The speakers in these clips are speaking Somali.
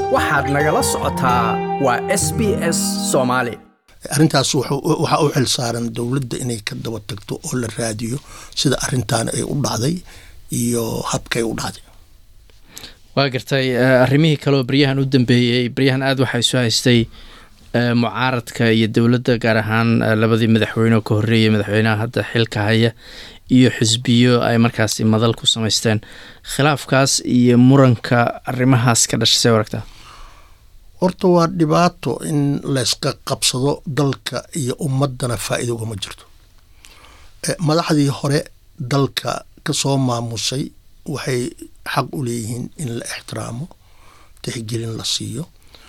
waxaad nagala socotaa waa s b s soomaali arrintaas waxaa u xil saaran dowladda inay ka daba tagto oo la raadiyo sida arintan ay u dhacday iyo habkay u dhacday waa gartay arrimihii kaleoo baryahan u dambeeyey baryahan aada waxaa isu haystay mucaaradka iyo dowladda gaar ahaan labadii madaxweyne oo ka horreeyay madaxweynaha hadda xilka haya iyo xisbiyo ay markaasi madal ku samaysteen khilaafkaas iyo muranka arrimahaas ka dhashay see aragtaa horta waa dhibaato in layska qabsado dalka iyo ummadana faa'iida ugama jirto madaxdii hore dalka kasoo maamusay waxay xaq u leeyihiin in la ixtiraamo tixgelin la siiyo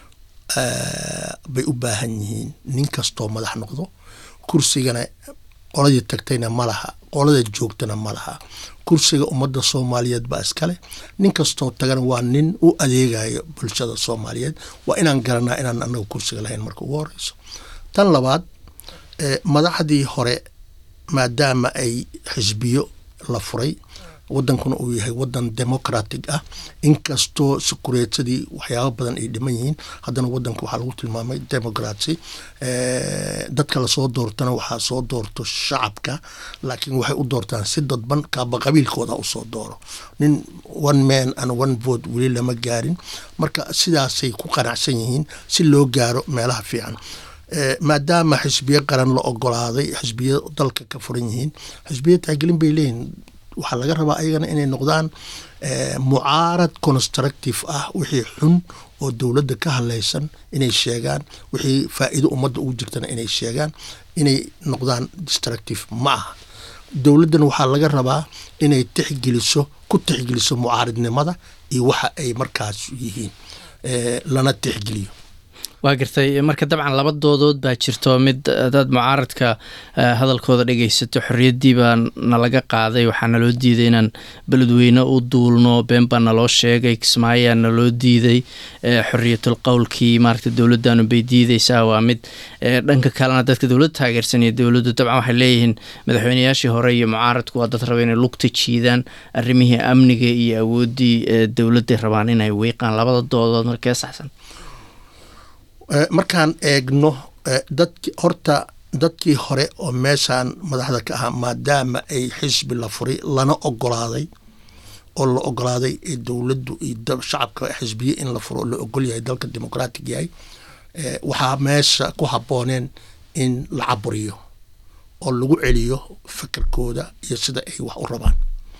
bay u baahan yihiin nin kastoo madax noqdo kursigana qoladii tagtayna ma laha qolada joogtana ma laha kursiga ummadda soomaaliyeed baa iskale nin kastoo tagana waa nin u adeegayo bulshada soomaaliyeed waa inaan garanaa inaan anaga kursiga lahayn marka ugu horeyso tan labaad madaxdii hore maadaama ay xisbiyo la furay wadankuna uu yahay wadan democratic ah inkastoo sukureetadii waxyaaba badan ay dhiman yihiin haddana wadanka waxaa lagu tilmaamay democracy dadka lasoo doortana waxaa soo doorto shacabka laakiin waxay u doortaan si dadban kaaba qabiilkooda usoo dooro nin one man and one vote weli lama gaarin marka sidaasay ku qanacsan yihiin si loo gaaro meelaha fiican maadaama xisbiyo qaran la ogolaaday xisbiyo dalka ka furan yihiin xisbiyo taagelin bay leeyihin waxaa laga rabaa ayagana inay noqdaan mucaarad constructive ah wixii xun oo dowladda ka hadlaysan inay sheegaan wixii faa'iido ummadda ugu jirtana inay sheegaan inay noqdaan destructive ma aha dowladdana waxaa laga rabaa inay tixgeliso ku tixgeliso mucaaridnimada iyo waxa ay markaas yihiin lana tixgeliyo waa gartay marka dabcan laba doodood baa jirto mid hadaad mucaaradka hadalkooda dhegeysato xorriyaddii baa nalaga qaaday waxaa naloo diiday inaan beledweyne u duulno been baa naloo sheegay kismaayaa naloo diiday xorriyatul qowlkii maaragta dowladdaanu bay diideysaa waa mid dhanka kalena dadka dowladda taageersanaya dowladdu dabcan waxay leeyihiin madaxweyneyaashii hore iyo mucaaradku waa dad raba inay lugta jiidaan arrimihii amniga iyo awooddii dowladday rabaan inay wiiqaan labada doodood markee saxsan markaan eegno dadki horta dadkii hore oo meeshaan madaxda ka ahaa maadaama ay xisbi la furay lana ogolaaday oo la ogolaaday dowladdu iyo shacabka xisbiye in la furo la ogol yahay dalka dimuqraatig yahay waxaa meesha ku habbooneen in la caburiyo oo lagu celiyo fikirkooda iyo sida ay wax u rabaan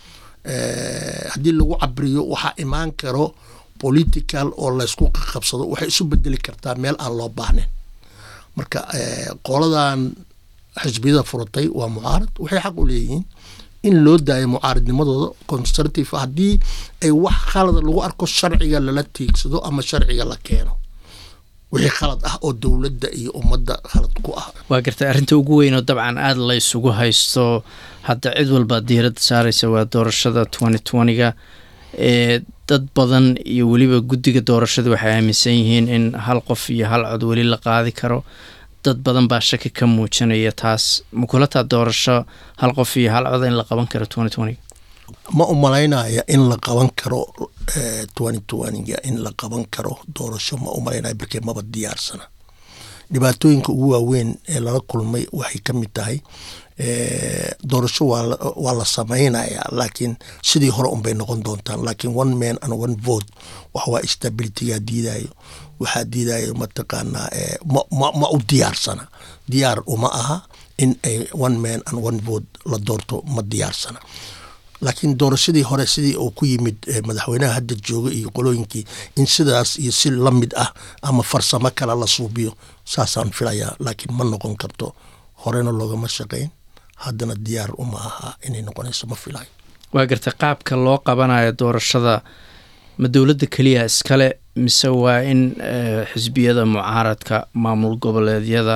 haddii lagu caburiyo waxaa imaan karo political oo laysku qabsado waxay isu bedeli kartaa meel aan loo baahnayn marka qoladan xisbiyada furatay waa mucaarad waxay xaq u leeyihiin in loo daayo mucaaradnimadooda conservative haddii ay wax khalada lagu arko sharciga lala tiigsado ama sharciga la keeno wixii khalad ah oo dowladda iyo ummadda khalad ku ah waa gartay arrinta ugu weynoo dabcan aada la isugu haysto hadda cid walbaa diiradda saaraysa waa doorashada twenty twentyga ee dad badan iyo weliba guddiga doorashada waxay aaminsan yihiin in hal qof iyo hal cod weli la qaadi karo dad badan baa shaki ka muujinaya taas makulataa doorasho hal qof iyo hal cod in la qaban karo twenty twentyga ma u malaynaya in la qaban karo twenty twentyga in la qaban karo doorasho ma u malaynaya barkee maba diyaarsana dhibaatooyinka ugu waaweyn ee lala kulmay waxay ka mid tahay doorasho waa la samaynayaa laakiin sidii hore unbay noqon doontaan laakiin one man and one vote waxawaa stabilitygaa diidayo waxaa diidayo mataqaanaa ma u diyaarsana diyaar uma aha in ay one man and one vote la doorto ma diyaarsana laakiin doorashadii hore sidii uu ku yimid madaxweynaha hadda jooga iyo qolooyinkii in sidaas iyo si la mid ah ama farsamo kale la suubiyo saasaan filayaa laakiin ma noqon karto horena loogama shaqayn haddana diyaar uma aha inay noqonayso ma filayo waa gartay qaabka loo qabanayo doorashada ma dowladda keliya iskale mise waa in xisbiyada mucaaradka maamul goboleedyada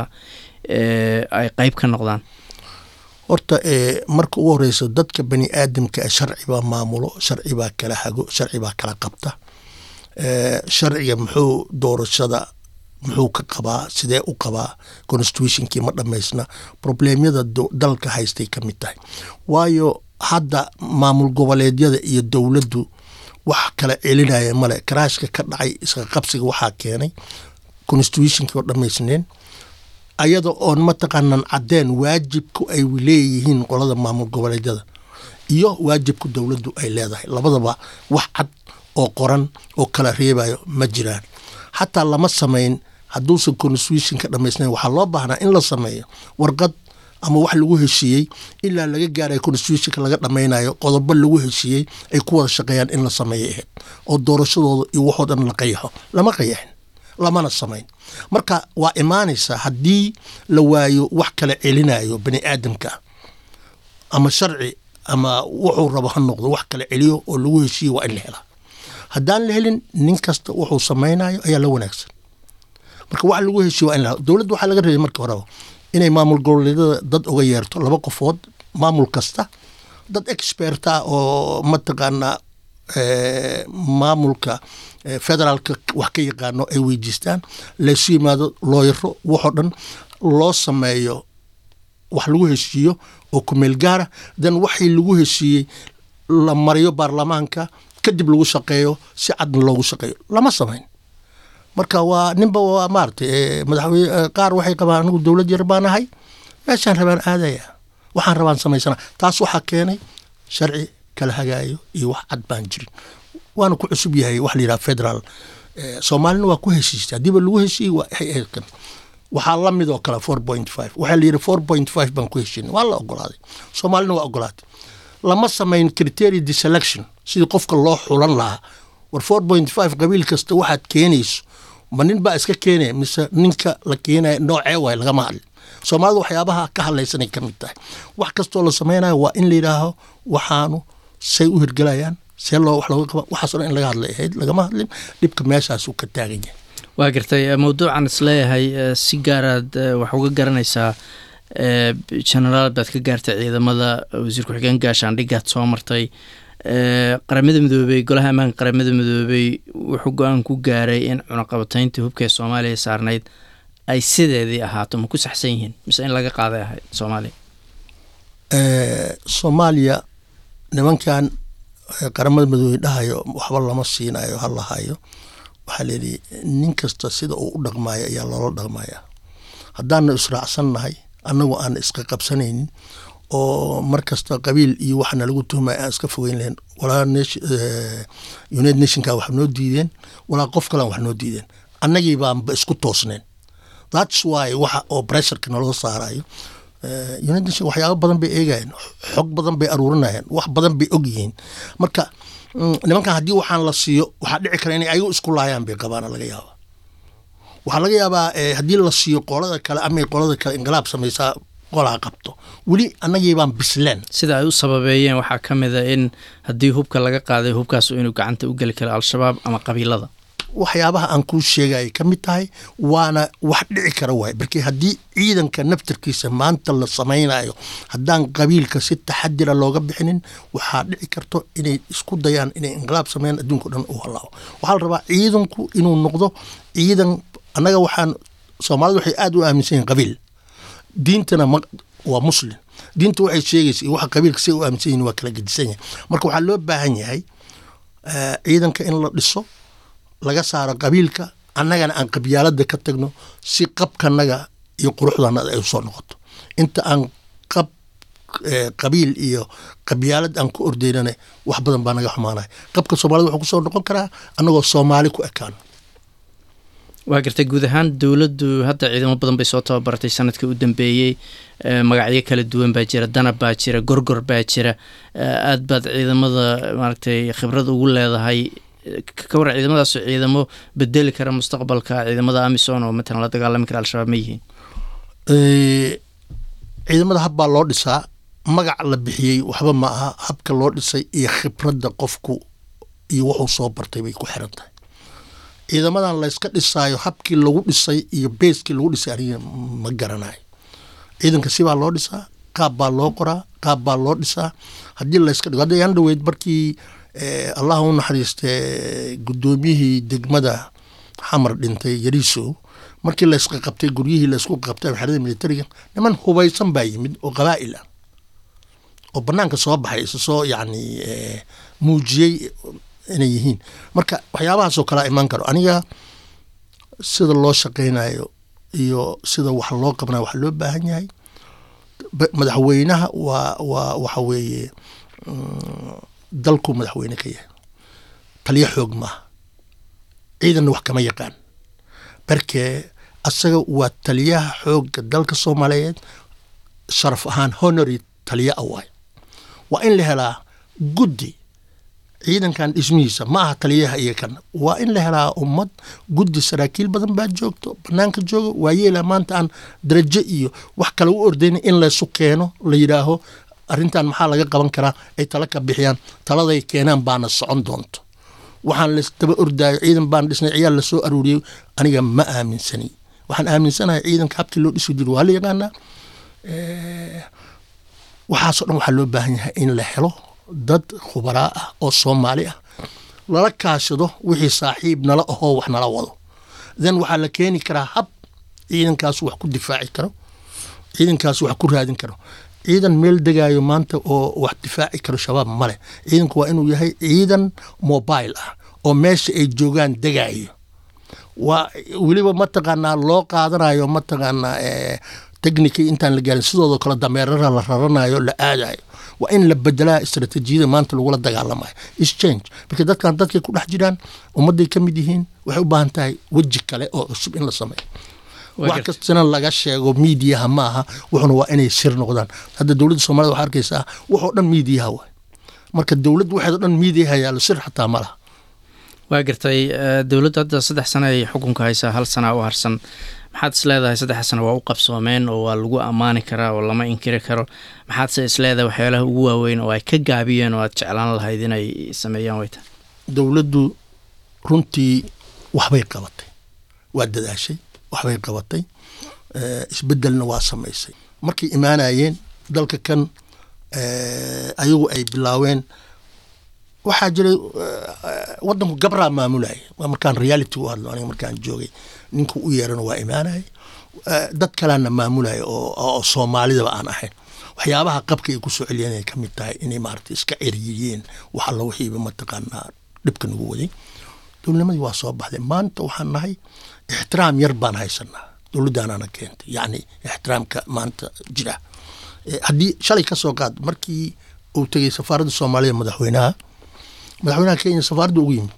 ay qeyb ka noqdaan horta marka ugu horeyso dadka bani aadamka sharci baa maamulo sharci baa kala hago sharci baa kala qabta sharciga muxuu doorashada muxuu ka qabaa sidee u qabaa constitutionkii ma dhamaysna problemyada dalka haystay ka mid tahay waayo hadda maamul goboleedyada iyo dowladdu wax kala celinaya male karaashka ka dhacay iska qabsiga waxaa keenay constitutionkii oo dhammaysneen ayada oon mataqaanan caddeen waajibku ay leeyihiin qolada maamul goboleedyada iyo waajibku dowladdu ay leedahay labadaba wax cad oo qoran oo kala reebayo ma jiraan xataa lama samayn hadduusan constitutionka dhammaysnayn waxaa loo baahnaa in la sameeyo warqad ama wax lagu heshiiyey ilaa laga gaarayo constitutionka laga dhammaynayo qodobo lagu heshiiyey ay ku wada shaqeeyaan in la sameeyo ahayd oo doorashadooda iyo waxoo dhan la qayaxo lama qayaxin lamana samayn marka waa imaanaysaa haddii la waayo wax kala celinayo bani aadamka ama sharci ama wuxuu rabo ha noqdo wax kala celiyo oo lagu heshiiyo waa in la helaa haddaan la helin nin kasta wuxuu samaynayo ayaa la wanaagsan marka wax lagu heshiiyo waa in la dowladda waxaa laga reebay marka horeba inay maamul goboleedyada dad uga yeerto laba qofood maamul kasta dad expert ah oo mataqaanaa maamulka federaalka wax ka yaqaano ay weydiistaan laysu yimaado looyaro waxoo dhan loo sameeyo wax lagu heshiiyo oo kumeel gaara dan waxii lagu heshiiyey la mariyo baarlamaanka kadib lagu shaqeeyo si cadna loogu shaqeeyo lama samayn marka waa ninba waa maaragtay madaxweyne qaar waxay qabaan anigu dowlad yar baan ahay meeshaan rabaan aadaya waxaan rabaan samaysana taas waxaa keenay sharci kala hagaayo iyo wax cad baan jirin waana ku cusub yahay wax la yidhaha federaal soomaalina waa ku heshiistay haddiiba lagu heshiiyey waa kan waxaa la mid oo kale four point five waxaa la yidhi four point five baan ku heshiinay waa la ogolaaday soomaalina waa ogolaatay lama samayn criteria deselection sidii qofka loo xulan lahaa war four point five qabiil kasta waxaad keenayso ma nin baa iska keenaya mise ninka la keenaya noocee waay lagama hadlin soomaalida waxyaabaha ka hadlaysanay ka mid tahay wax kastoo la samaynayo waa in la yidhaaho waxaanu say u hirgelayaan see loo wax looga qaba waxaas o dhan in laga hadlay ahayd lagama hadlin dhibka meeshaasuu ka taagan yahay waa gartay mawduucan isleeyahay si gaaraad wax uga garanaysaa genaraal baad ka gaartay ciidamada wasiir ku-xigeen gaashaandhigaad soo martay qaramada midoobey golaha ammaanka qaramada midoobey wuxuu go-aan ku gaaray in cunaqabatayntii hubka ee soomaaliya saarnayd ay sideedii ahaato ma ku saxsan yihiin mise in laga qaaday ahayd soomaaliya soomaaliya nimankan qaramada midoobey dhahayo waxba lama siinayo ha lahayo waxaa leeyihi nin kasta sida uu u dhaqmaayo ayaa loola dhaqmaya haddaana israacsannahay annagu aan iska qabsanaynin oo mar kasta qabiil iyo waxana lagu tuhmaya aan iska fogeyn lahayn walaa united nationka wax noo diideen walaa qof kalean wax noo diideen annagii baanba isku toosneen thats why waxa oo pressureka naloo saarayo united nation waxyaaba badan bay eegayeen xog badan bay aruurinayeen wax badan bay og yihiin marka nimankan haddii waxaan la siiyo waxaa dhici kara inay ayagu isku laayaan bay qabaana laga yaaba waxaa laga yaabaa haddii la siiyo qolada kale amay qolada kale inqilaab samaysaa qolaa qabto weli annagii baan bisleen sida ay u sababeeyeen waxaa ka mid a in haddii hubka laga qaaday hubkaas inuu gacanta u geli karo al-shabaab ama qabiilada waxyaabaha aan kuu sheegayay ka mid tahay waana wax dhici kara waay markii haddii ciidanka naftarkiisa maanta la samaynayo haddaan qabiilka si taxadira looga bixinin waxaa dhici karto inay isku dayaan inay inqilaab sameeyaan adduunka o dhan u halaabo waxaa la rabaa ciidanku inuu noqdo ciidan annaga waxaan soomaalida waxay aada u aaminsan yihin qabiil diintana waa muslim diinta waxay sheegaysa iyo waxa qabiilka say u aaminsan yihin waa kala gedisan yahay marka waxaa loo baahan yahay ciidanka in la dhiso laga saaro qabiilka annagana aan qabyaalada ka tagno si qabkanaga iyo quruxdanada ay usoo noqoto inta aan qab qabiil iyo qabyaalad aan ku ordaynana wax badan baa naga xumaanaya qabka soomaalida wuxuu kusoo noqon karaa annagoo soomaali ku ekaan waa gartay guud ahaan dowladdu hadda ciidamo badan bay soo tababartay sanadkii u dambeeyey magacyo kala duwan baa jira danab baa jira gorgor baa jira aad baad ciidamada maaragtay khibrad ugu leedahay ka waran ciidamadaas ciidamo bedeli kara mustaqbalka ciidamada amison oo matalan la dagaalami kara al-shabaab ma yihiin ciidamada hab baa loo dhisaa magac la bixiyey waxba ma aha habka loo dhisay iyo khibradda qofku iyo wuxuu soo bartay bay ku xiran tahay ciidamadan layska dhisaayo habkii lagu dhisay iyo beeskii lagu dhisay aniga ma garanayo ciidanka sibaa loo dhisaa qaab baa loo qoraa qaab baa loo dhisaa haddii layska dhigo hadda yaan dhaweyd markii allah u naxariiste guddoomiyihii degmada xamar dhintay yariisow markii laysqa qabtay guryihii laysku qabtay xerada militariga niman hubaysan baa yimid oo qabaa'il ah oo banaanka soo baxay isa soo yacni muujiyey inay yihiin marka waxyaabahaasoo kalea imaan karo aniga sida loo shaqaynayo iyo sida wax loo qabnayo waxa loo baahan yahay madaxweynaha waa waa waxa weeye dalku madaxweyne ka yahay taliyo xoog maaha ciidanna wax kama yaqaan barkee asaga waa taliyaha xoogga dalka soomaaliyeed sharaf ahaan honory taliyo a waay waa in la helaa guddi ciidankan dhismihiisa ma aha taliyaha iyo kan waa in la helaa ummad guddi saraakiil badan baa joogto banaanka jooga waa yeela maanta aan darajo iyo wax kale u ordayna in laysu keeno la yidhaaho arrintan maxaa laga qaban karaa ay tala ka bixiyaan taladay keenaan baana socon doonto waxaan lasdaba ordaayo ciidan baan dhisnay ciyaal lasoo aruuriyey aniga ma aaminsani waxaan aaminsanahay ciidanka habkii loo dhisi jiro waa la yaqaanaa waxaasoo dhan waxaa loo baahan yahay in la helo dad khubaraa ah oo soomaali ah lala kaashado wixii saaxiib nala ahoo wax nala wado then waxaa la keeni karaa hab ciidankaas wax ku difaaci karo ciidankaas wax ku raadin karo ciidan meel degaayo maanta oo wax difaaci karo shabaab male ciidanku waa inuu yahay ciidan mobile ah oo meesha ay joogaan degaayo waa weliba mataqaanaa loo qaadanayo mataqaanaa technicii intaan la gaarin sidoodoo kale dameerara la raranayo la aadayo waa in la bedelaa istratejiyada maanta lagula dagaalamayo exchange marka dadkan dadkay ku dhex jiraan ummadday ka mid yihiin waxay u baahan tahay weji kale oo cusub in la sameeyo wax kastana laga sheego miidiyaha ma aha wuxuna waa inay sir noqdaan hadda dowladda soomaalida waxaa arkaysaa waxoo dhan miidiyaha waay marka dowladda waxeed o dhan miidiyaha yaalo sir xataa ma laha waa gartay dowladdu hadda saddex sano ay xukunka haysaa hal sana u harsan maxaad is leedahay saddex sano waa u qabsoomeen oo waa lagu ammaani karaa oo lama inkiri karo maxaadse is leedahay waxyaalaha ugu waaweyn oo ay ka gaabiyeen oo aad jeclaan lahayd inay sameeyaan wayta dowladdu runtii waxbay qabatay waa dadaashay waxbay qabatay isbedelna waa samaysay markay imaanayeen dalka kan ayagu ay bilaaween waxaa jiray wadanku gabraa maamulaya waa markaan reality u hadlo aniga markaan joogay ninku u yeerana waa imaanaya dad kalaana maamulaya oo soomaalidaba aan ahayn waxyaabaha qabka ay kusoo celiyeen ay ka mid tahay inay maarata iska ceriyiyeen wax alla wixiiba mataqaanaa dhibka nagu waday dowladnimadii waa soo baxday maanta waxaan nahay ixtiraam yar baan haysanaa dowladdaanaana keentay yacni ixtiraamka maanta jira haddii shalay ka soo qaad markii uu tegay safaaradda soomaaliya madaxweynaha madaxweynaha kenya safaaradda ugu yimid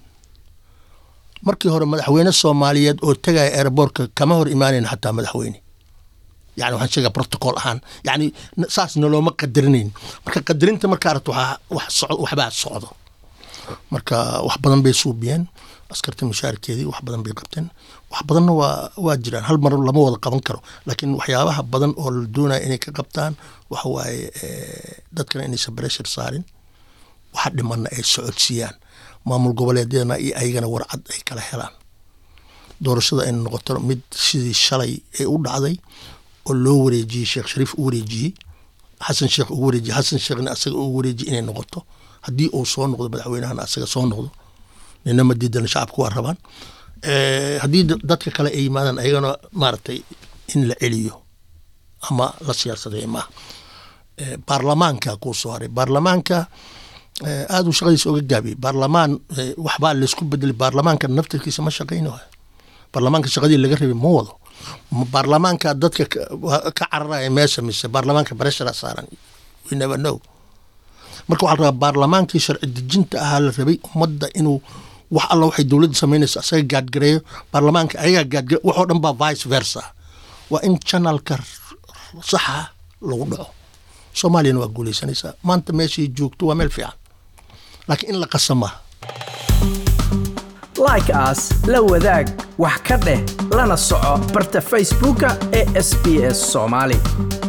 markii hore madaxweyne soomaaliyeed oo tegaya aeroboortka kama hor imaanayn xataa madaxweyne yani waxaan sheegaa protocol ahaan yani saas nolooma qadarinayn marka qadarinta marka aragto wax socdo waxbaa socdo marka wax badan bay suubiyeen askarta mushaarkeedii wax badan bay qabteen wax badanna waa waa jiraan hal mar lama wada qaban karo laakiin waxyaabaha badan oo la doonaya inay ka qabtaan waxa waaye dadkana inaysan breshar saarin waxa dhimanna ay socodsiiyaan maamul goboleedyadana iyo ayagana warcad ay kala helaan doorashada ay noqoto mid sidii shalay ay u dhacday oo loo wareejiyey sheekh shariif u wareejiyey xasan sheekh ugu wareejiyey xasan sheekhna asaga ugu wareejiyey inay noqoto haddii uu soo noqdo madaxweynahana asaga soo noqdo nina ma diidana shacabku waa rabaan haddii dadka kale ay yimaadaan ayagana maaragtay in la celiyo ama la siyaasadeeyo maaha baarlamaanka kuu soo haray baarlamaanka aada uu shaqadiisa oga gaabiyey baarlamaan waxbaa laysku bedelay baarlamaanka naftirkiisa ma shaqayno baarlamaanka shaqadii laga rabay ma wado baarlamaanka dadka ka cararaya meesha mise baarlamaanka bareshara saaran we never know marka waxaa la rabaa baarlamaankii sharci dejinta ahaa la rabay ummadda inuu wax alla waxay dowladda samaynaysa asaga gaadgareeyo baarlamaanka ayagaa gaadgare waxoo dhan baa vice versa waa in janalka saxa lagu dhaco soomaaliyana waa guuleysanaysaa maanta meeshay joogto waa meel fiican laakiin in la qasa maaha like aas la wadaag wax ka dheh lana soco barta facebooka ee sb s soomaali